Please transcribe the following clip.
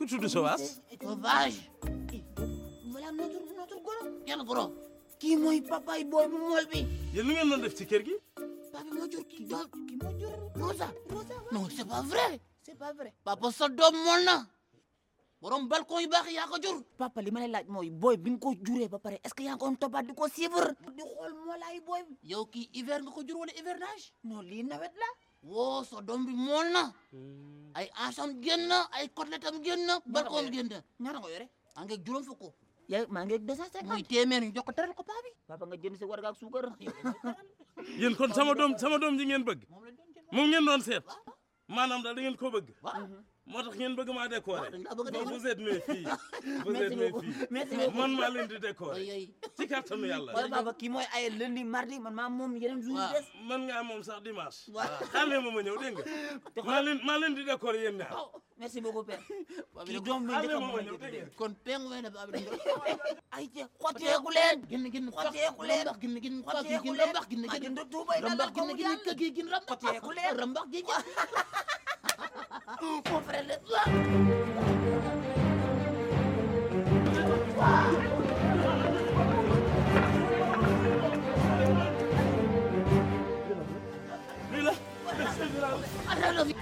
tudd Sowaas sauvage voilà notre notre goro kenn goro kii mooy papaay booy bu mool bi yéen lu ngeen doon def ci kër gi papa moo jur kii doom kii moo jur Rosa Rosa non c'est pas vrai c'est pas vrai papa sa doom mool na borom balcon yu baax yaa ko jur papa li ma lay laaj mooy booy bi nga ko juree ba pare est-ce que yaa ngi ko doon toppaat di ko suivre di xool moolaay booy bi yow kii hiver nga ko jur wala hivernage non lii nawet la woo sa doom bi mool na ay ansam génn ay côtelette am génn balcon am génn ñaata nga yore maa ngi juróom fukk yaa maa ngi deux cent cinquante muy téeméer ñu jox ko teral ko paa bi papa nga jënd si warga ak suukar yéen kon sama doom sama doom ji ngeen bëgg moom la doon jënd moom ngeen doon seet maanaam daal da ngeen ko bëgg waaw moo tax ngeen bëgg maa décorer dañ laa bëgg a donc décorer. vous êtes mes filles vous Merci êtes mes beaucoup. filles Merci beaucoup. man maa leen di décorer ay ay ci kàttanu yàlla wala papa kii mooy ay lundi mardi man maa moom yeneen jours yi des man ngaa moom sax dimanche Waaw. xaale ma ma ñëw dégg nga maa leen maa leen di décorer yéen ñaar merci beaucoup père kii doom bi xaale njëkk a ma ma mooy ñëw dégg nga kon pengu wene ba abdi ay te xotteeku leen gin gin xotteeku leen rambax gin gin xotteeku gin rambax gin gin gin tuubay rambax gin gin kagi gin rambax xotteeku leen rambax gin gin mon frère le lii la Attends,